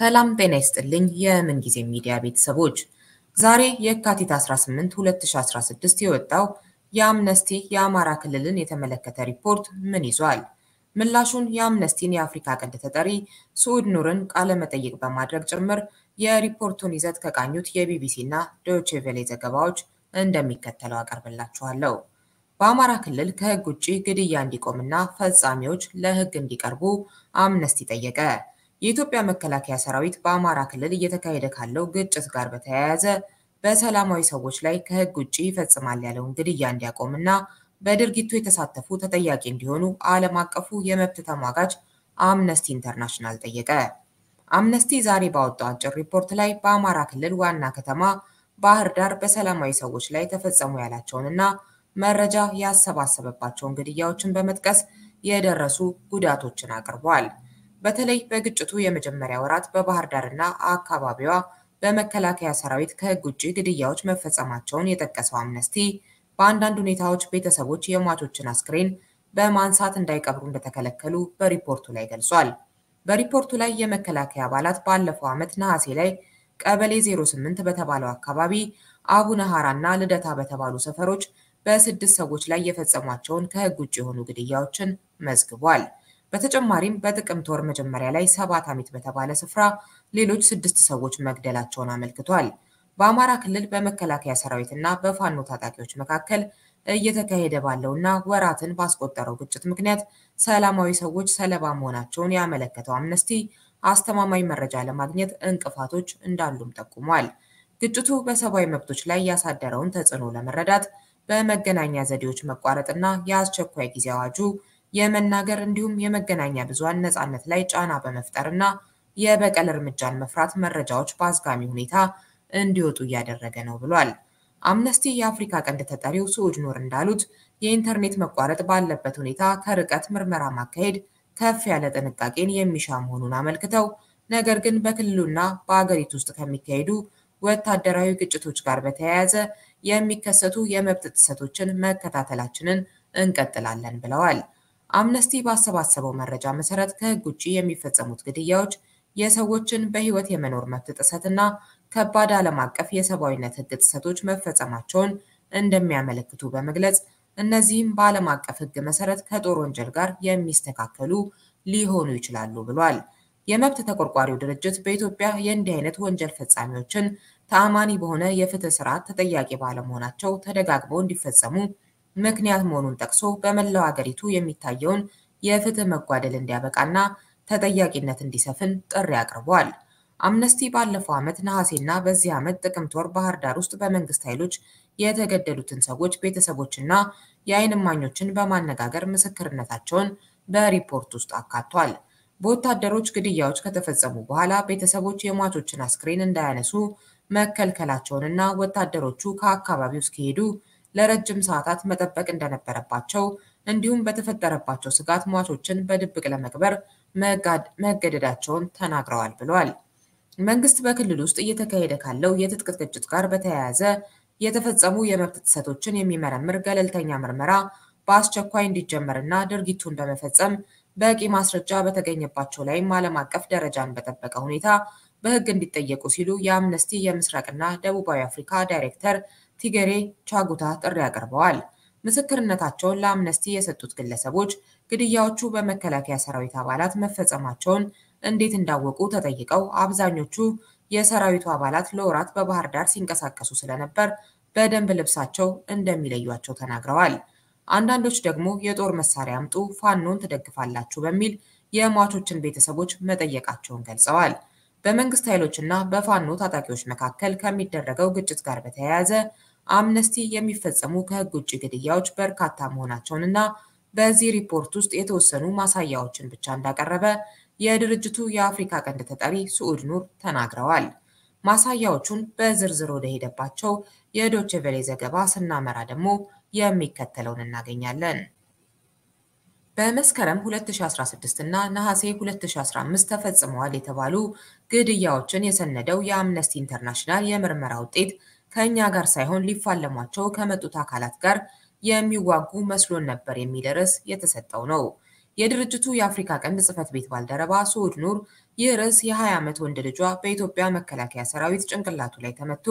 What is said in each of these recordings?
ሰላም ጤና ይስጥልኝ የምንጊዜ ሚዲያ ቤተሰቦች፣ ዛሬ የካቲት 18 2016 የወጣው የአምነስቲ የአማራ ክልልን የተመለከተ ሪፖርት ምን ይዟል? ምላሹን የአምነስቲን የአፍሪካ ቀንድ ተጠሪ ስዑድ ኑርን ቃለ መጠይቅ በማድረግ ጭምር የሪፖርቱን ይዘት ከቃኙት የቢቢሲ እና ዶይቼ ቬለ ዘገባዎች እንደሚከተለው አቀርብላችኋለሁ። በአማራ ክልል ከሕግ ውጭ ግድያ እንዲቆምና ፈጻሚዎች ለሕግ እንዲቀርቡ አምነስቲ ጠየቀ። የኢትዮጵያ መከላከያ ሰራዊት በአማራ ክልል እየተካሄደ ካለው ግጭት ጋር በተያያዘ በሰላማዊ ሰዎች ላይ ከሕግ ውጭ ይፈጽማል ያለውን ግድያ እንዲያቆምና በድርጊቱ የተሳተፉ ተጠያቂ እንዲሆኑ ዓለም አቀፉ የመብት ተሟጋች አምነስቲ ኢንተርናሽናል ጠየቀ። አምነስቲ ዛሬ ባወጣው አጭር ሪፖርት ላይ በአማራ ክልል ዋና ከተማ ባህር ዳር በሰላማዊ ሰዎች ላይ ተፈጸሙ ያላቸውንና መረጃ ያሰባሰበባቸውን ግድያዎችን በመጥቀስ የደረሱ ጉዳቶችን አቅርቧል። በተለይ በግጭቱ የመጀመሪያ ወራት በባህር ዳርና አካባቢዋ በመከላከያ ሰራዊት ከሕግ ውጭ ግድያዎች መፈጸማቸውን የጠቀሰው አምነስቲ በአንዳንድ ሁኔታዎች ቤተሰቦች የሟቾችን አስክሬን በማንሳት እንዳይቀብሩ እንደተከለከሉ በሪፖርቱ ላይ ገልጿል። በሪፖርቱ ላይ የመከላከያ አባላት ባለፈው ዓመት ነሐሴ ላይ ቀበሌ 08 በተባለው አካባቢ አቡነ ሐራ እና ልደታ በተባሉ ሰፈሮች በስድስት ሰዎች ላይ የፈጸሟቸውን ከሕግ ውጭ የሆኑ ግድያዎችን መዝግቧል። በተጨማሪም በጥቅምት ወር መጀመሪያ ላይ ሰባት አሚት በተባለ ስፍራ ሌሎች ስድስት ሰዎች መግደላቸውን አመልክቷል። በአማራ ክልል በመከላከያ ሰራዊት እና በፋኖ ታጣቂዎች መካከል እየተካሄደ ባለውና ወራትን ባስቆጠረው ግጭት ምክንያት ሰላማዊ ሰዎች ሰለባ መሆናቸውን ያመለከተው አምነስቲ አስተማማኝ መረጃ ለማግኘት እንቅፋቶች እንዳሉም ጠቁሟል። ግጭቱ በሰብአዊ መብቶች ላይ ያሳደረውን ተጽዕኖ ለመረዳት በመገናኛ ዘዴዎች መቋረጥና የአስቸኳይ ጊዜ አዋጁ የመናገር እንዲሁም የመገናኛ ብዙሃን ነፃነት ላይ ጫና በመፍጠርና የበቀል እርምጃን መፍራት መረጃዎች በአዝጋሚ ሁኔታ እንዲወጡ እያደረገ ነው ብሏል። አምነስቲ የአፍሪካ ቀንድ ተጠሪው ስዑድ ኑር እንዳሉት የኢንተርኔት መቋረጥ ባለበት ሁኔታ ከርቀት ምርመራ ማካሄድ ከፍ ያለ ጥንቃቄን የሚሻ መሆኑን አመልክተው ነገር ግን በክልሉና በአገሪቱ ውስጥ ከሚካሄዱ ወታደራዊ ግጭቶች ጋር በተያያዘ የሚከሰቱ የመብት ጥሰቶችን መከታተላችንን እንቀጥላለን ብለዋል። አምነስቲ ባሰባሰበው መረጃ መሰረት ከሕግ ውጭ የሚፈጸሙት ግድያዎች የሰዎችን በሕይወት የመኖር መብት ጥሰትና ከባድ ዓለም አቀፍ የሰብአዊነት ሕግ ጥሰቶች መፈጸማቸውን እንደሚያመለክቱ በመግለጽ እነዚህም በዓለም አቀፍ ሕግ መሰረት ከጦር ወንጀል ጋር የሚስተካከሉ ሊሆኑ ይችላሉ ብሏል። የመብት ተቆርቋሪው ድርጅት በኢትዮጵያ የእንዲህ አይነት ወንጀል ፈጻሚዎችን ተአማኒ በሆነ የፍትህ ስርዓት ተጠያቂ ባለመሆናቸው ተደጋግመው እንዲፈጸሙ ምክንያት መሆኑን ጠቅሶ በመላው አገሪቱ የሚታየውን የፍትህ መጓደል እንዲያበቃና ተጠያቂነት እንዲሰፍን ጥሪ አቅርቧል። አምነስቲ ባለፈው ዓመት ነሐሴና በዚህ ዓመት ጥቅምት ወር ባህር ዳር ውስጥ በመንግስት ኃይሎች የተገደሉትን ሰዎች ቤተሰቦችና የዓይን እማኞችን በማነጋገር ምስክርነታቸውን በሪፖርት ውስጥ አካቷል። በወታደሮች ግድያዎች ከተፈጸሙ በኋላ ቤተሰቦች የሟቾችን አስክሬን እንዳያነሱ መከልከላቸውንና ወታደሮቹ ከአካባቢው እስኪሄዱ ለረጅም ሰዓታት መጠበቅ እንደነበረባቸው እንዲሁም በተፈጠረባቸው ስጋት ሟቾችን በድብቅ ለመቅበር መገደዳቸውን ተናግረዋል ብለዋል። መንግስት በክልል ውስጥ እየተካሄደ ካለው የትጥቅ ግጭት ጋር በተያያዘ የተፈጸሙ የመብት ጥሰቶችን የሚመረምር ገለልተኛ ምርመራ በአስቸኳይ እንዲጀመርና ድርጊቱን በመፈጸም በቂ ማስረጃ በተገኘባቸው ላይም ዓለም አቀፍ ደረጃን በጠበቀ ሁኔታ በሕግ እንዲጠየቁ ሲሉ የአምነስቲ የምስራቅና ደቡባዊ አፍሪካ ዳይሬክተር ቲገሬ ቻጉታ ጥሪ አቅርበዋል። ምስክርነታቸውን ለአምነስቲ የሰጡት ግለሰቦች ግድያዎቹ በመከላከያ ሰራዊት አባላት መፈጸማቸውን እንዴት እንዳወቁ ተጠይቀው አብዛኞቹ የሰራዊቱ አባላት ለወራት በባህር ዳር ሲንቀሳቀሱ ስለነበር በደንብ ልብሳቸው እንደሚለዩቸው ተናግረዋል። አንዳንዶች ደግሞ የጦር መሳሪያ አምጡ፣ ፋኖን ትደግፋላችሁ በሚል የሟቾችን ቤተሰቦች መጠየቃቸውን ገልጸዋል። በመንግስት ኃይሎችና በፋኖ ታጣቂዎች መካከል ከሚደረገው ግጭት ጋር በተያያዘ አምነስቲ የሚፈጸሙ ከሕግ ውጭ ግድያዎች በርካታ መሆናቸውንና በዚህ ሪፖርት ውስጥ የተወሰኑ ማሳያዎችን ብቻ እንዳቀረበ የድርጅቱ የአፍሪካ ቀንድ ተጠሪ ስዑድ ኑር ተናግረዋል። ማሳያዎቹን በዝርዝር ወደ ሄደባቸው የዶቼ ቬሌ ዘገባ ስናመራ ደግሞ የሚከተለውን እናገኛለን። በመስከረም 2016 እና ነሐሴ 2015 ተፈጽመዋል የተባሉ ግድያዎችን የሰነደው የአምነስቲ ኢንተርናሽናል የምርመራ ውጤት ከእኛ ጋር ሳይሆን ሊፋለሟቸው ከመጡት አካላት ጋር የሚዋጉ መስሎን ነበር የሚል ርዕስ የተሰጠው ነው። የድርጅቱ የአፍሪካ ቀንድ ጽሕፈት ቤት ባልደረባ ሱዑድ ኑር ይህ ርዕስ የ20 ዓመት ወንድ ልጇ በኢትዮጵያ መከላከያ ሰራዊት ጭንቅላቱ ላይ ተመቶ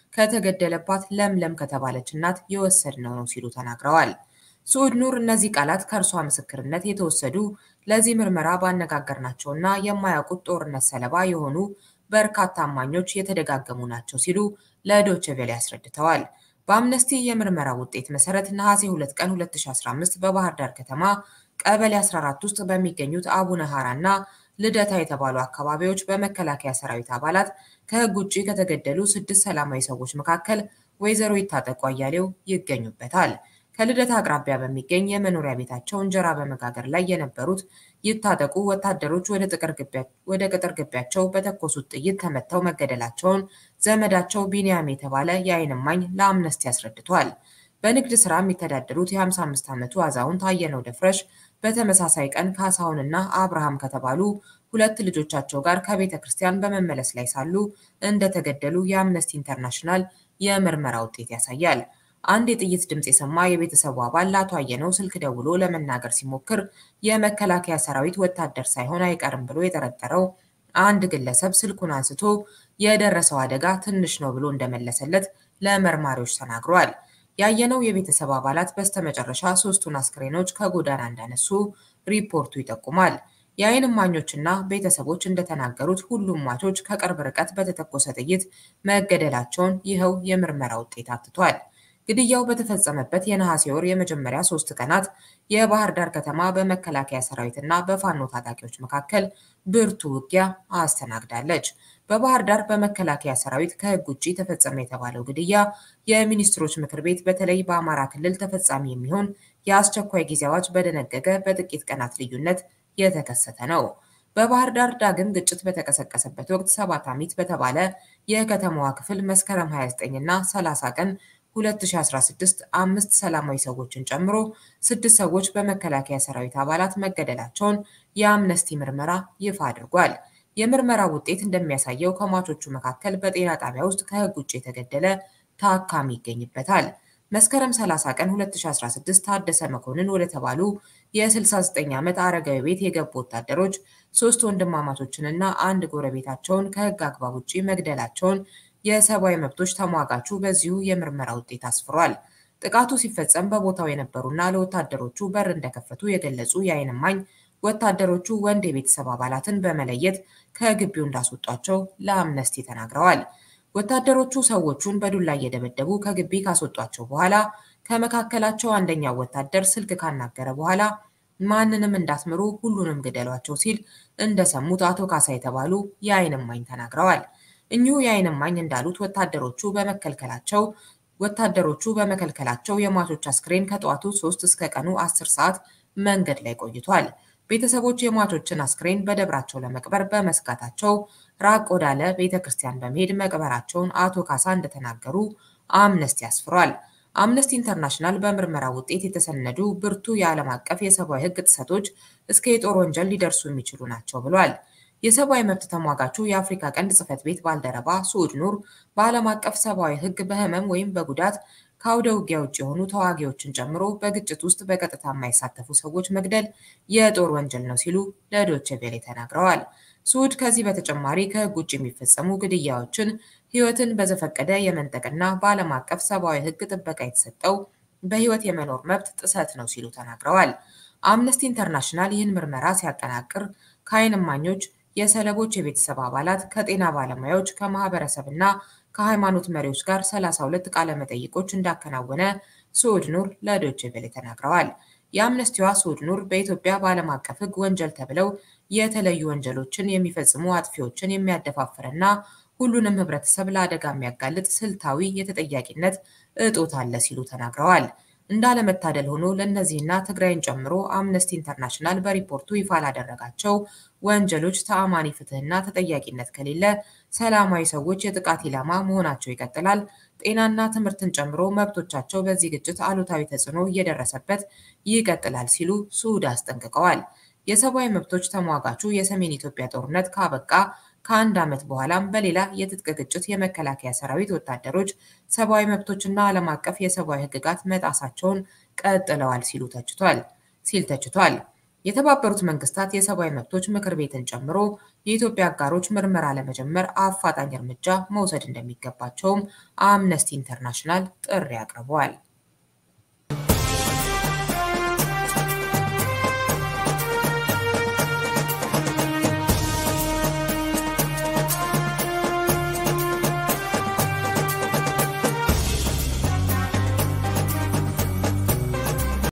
ከተገደለባት ለምለም ከተባለች እናት የወሰድነው ነው ሲሉ ተናግረዋል። ሱዑድ ኑር እነዚህ ቃላት ከእርሷ ምስክርነት የተወሰዱ ለዚህ ምርመራ ባነጋገርናቸውና የማያውቁት ጦርነት ሰለባ የሆኑ በርካታ እማኞች የተደጋገሙ ናቸው ሲሉ ለዶይቼ ቬለ አስረድተዋል። በአምነስቲ የምርመራ ውጤት መሰረት ነሐሴ 2 ቀን 2015 በባህር ዳር ከተማ ቀበሌ 14 ውስጥ በሚገኙት አቡነ ሐራ እና ልደታ የተባሉ አካባቢዎች በመከላከያ ሰራዊት አባላት ከሕግ ውጭ ከተገደሉ ስድስት ሰላማዊ ሰዎች መካከል ወይዘሮ ይታጠቁ አያሌው ይገኙበታል። ከልደታ አቅራቢያ በሚገኝ የመኖሪያ ቤታቸው እንጀራ በመጋገር ላይ የነበሩት ይታጠቁ ወታደሮች ወደ ቅጥር ግቢያቸው በተኮሱት ጥይት ተመተው መገደላቸውን ዘመዳቸው ቢንያም የተባለ የዓይን እማኝ ለአምነስቲ አስረድቷል። በንግድ ሥራ የሚተዳደሩት የ55 ዓመቱ አዛውንት አየነው ደፍረሽ በተመሳሳይ ቀን ካሳሁንና አብርሃም ከተባሉ ሁለት ልጆቻቸው ጋር ከቤተ ክርስቲያን በመመለስ ላይ ሳሉ እንደተገደሉ የአምነስቲ ኢንተርናሽናል የምርመራ ውጤት ያሳያል። አንድ የጥይት ድምፅ የሰማ የቤተሰቡ አባል ለአቶ አየነው ስልክ ደውሎ ለመናገር ሲሞክር የመከላከያ ሰራዊት ወታደር ሳይሆን አይቀርም ብሎ የጠረጠረው አንድ ግለሰብ ስልኩን አንስቶ የደረሰው አደጋ ትንሽ ነው ብሎ እንደመለሰለት ለመርማሪዎች ተናግሯል። ያየነው የቤተሰብ አባላት በስተመጨረሻ ሶስቱን አስክሬኖች ከጎዳና እንዳነሱ ሪፖርቱ ይጠቁማል። የዓይን እማኞችና ቤተሰቦች እንደተናገሩት ሁሉም ሟቾች ከቅርብ ርቀት በተተኮሰ ጥይት መገደላቸውን ይኸው የምርመራ ውጤት አትቷል። ግድያው በተፈጸመበት የነሐሴ ወር የመጀመሪያ ሶስት ቀናት የባህር ዳር ከተማ በመከላከያ ሰራዊትና በፋኖ ታጣቂዎች መካከል ብርቱ ውጊያ አስተናግዳለች። በባህር ዳር በመከላከያ ሰራዊት ከሕግ ውጭ ተፈጸመ የተባለው ግድያ የሚኒስትሮች ምክር ቤት በተለይ በአማራ ክልል ተፈጻሚ የሚሆን የአስቸኳይ ጊዜ አዋጅ በደነገገ በጥቂት ቀናት ልዩነት የተከሰተ ነው። በባህር ዳር ዳግም ግጭት በተቀሰቀሰበት ወቅት ሰባት አሚት በተባለ የከተማዋ ክፍል መስከረም 29 እና 30 ቀን 2016 አምስት ሰላማዊ ሰዎችን ጨምሮ ስድስት ሰዎች በመከላከያ ሰራዊት አባላት መገደላቸውን የአምነስቲ ምርመራ ይፋ አድርጓል። የምርመራው ውጤት እንደሚያሳየው ከሟቾቹ መካከል በጤና ጣቢያ ውስጥ ከሕግ ውጭ የተገደለ ታካሚ ይገኝበታል። መስከረም 30 ቀን 2016 ታደሰ መኮንን ወደ ተባሉ የ69 ዓመት አረጋዊ ቤት የገቡ ወታደሮች ሶስት ወንድማማቾችንና አንድ ጎረቤታቸውን ከሕግ አግባብ ውጭ መግደላቸውን የሰብአዊ መብቶች ተሟጋቹ በዚሁ የምርመራ ውጤት አስፍሯል። ጥቃቱ ሲፈጸም በቦታው የነበሩና ለወታደሮቹ በር እንደከፈቱ የገለጹ የዓይን እማኝ ወታደሮቹ ወንድ የቤተሰብ አባላትን በመለየት ከግቢው እንዳስወጧቸው ለአምነስቲ ተናግረዋል። ወታደሮቹ ሰዎቹን በዱላ እየደበደቡ ከግቢ ካስወጧቸው በኋላ ከመካከላቸው አንደኛው ወታደር ስልክ ካናገረ በኋላ ማንንም እንዳትምሩ ሁሉንም ግደሏቸው ሲል እንደሰሙት አቶ ካሳ የተባሉ የዓይን እማኝ ተናግረዋል። እኚሁ የዓይን እማኝ እንዳሉት ወታደሮቹ በመከልከላቸው ወታደሮቹ በመከልከላቸው የሟቾች አስክሬን ከጠዋቱ 3 እስከ ቀኑ 10 ሰዓት መንገድ ላይ ቆይቷል። ቤተሰቦች የሟቾችን አስክሬን በደብራቸው ለመቅበር በመስጋታቸው ራቅ ወዳለ ቤተ ክርስቲያን በመሄድ መቅበራቸውን አቶ ካሳ እንደተናገሩ አምነስቲ አስፍሯል። አምነስቲ ኢንተርናሽናል በምርመራ ውጤት የተሰነዱ ብርቱ የዓለም አቀፍ የሰብአዊ ሕግ ጥሰቶች እስከ የጦር ወንጀል ሊደርሱ የሚችሉ ናቸው ብሏል። የሰብአዊ መብት ተሟጋቹ የአፍሪካ ቀንድ ጽሕፈት ቤት ባልደረባ ሱዑድ ኑር በዓለም አቀፍ ሰብአዊ ሕግ በህመም ወይም በጉዳት ከአውደ ውጊያ ውጭ የሆኑ ተዋጊዎችን ጨምሮ በግጭት ውስጥ በቀጥታ የማይሳተፉ ሰዎች መግደል የጦር ወንጀል ነው ሲሉ ለዶይቼ ቬለ ተናግረዋል። ሱዑድ ከዚህ በተጨማሪ ከሕግ ውጭ የሚፈጸሙ ግድያዎችን፣ ሕይወትን በዘፈቀደ የመንጠቅና በዓለም አቀፍ ሰብአዊ ሕግ ጥበቃ የተሰጠው በሕይወት የመኖር መብት ጥሰት ነው ሲሉ ተናግረዋል። አምነስቲ ኢንተርናሽናል ይህን ምርመራ ሲያጠናቅር ከዓይን እማኞች፣ የሰለቦች የቤተሰብ አባላት፣ ከጤና ባለሙያዎች፣ ከማህበረሰብና ከሃይማኖት መሪዎች ጋር 32 ቃለ መጠይቆች እንዳከናወነ ሱዑድ ኑር ለዶይቼ ቬለ ተናግረዋል። የአምነስቲዋ ሱዑድ ኑር በኢትዮጵያ በዓለም አቀፍ ሕግ ወንጀል ተብለው የተለዩ ወንጀሎችን የሚፈጽሙ አጥፊዎችን የሚያደፋፍርና ሁሉንም ህብረተሰብ ለአደጋ የሚያጋልጥ ስልታዊ የተጠያቂነት እጦት አለ ሲሉ ተናግረዋል። እንዳለመታደል ሆኖ ለእነዚህና ትግራይን ጨምሮ አምነስቲ ኢንተርናሽናል በሪፖርቱ ይፋ ላደረጋቸው ወንጀሎች ተአማኒ ፍትህና ተጠያቂነት ከሌለ ሰላማዊ ሰዎች የጥቃት ኢላማ መሆናቸው ይቀጥላል። ጤናና ትምህርትን ጨምሮ መብቶቻቸው በዚህ ግጭት አሉታዊ ተጽዕኖ እየደረሰበት ይቀጥላል ሲሉ ሱዑድ አስጠንቅቀዋል። የሰብአዊ መብቶች ተሟጋቹ የሰሜን ኢትዮጵያ ጦርነት ካበቃ ከአንድ ዓመት በኋላም በሌላ የትጥቅ ግጭት የመከላከያ ሰራዊት ወታደሮች ሰብአዊ መብቶችና ዓለም አቀፍ የሰብአዊ ሕግጋት መጣሳቸውን ቀጥለዋል ሲሉ ተችቷል ሲል ተችቷል። የተባበሩት መንግስታት የሰብአዊ መብቶች ምክር ቤትን ጨምሮ የኢትዮጵያ አጋሮች ምርመራ ለመጀመር አፋጣኝ እርምጃ መውሰድ እንደሚገባቸውም አምነስቲ ኢንተርናሽናል ጥሪ አቅርበዋል።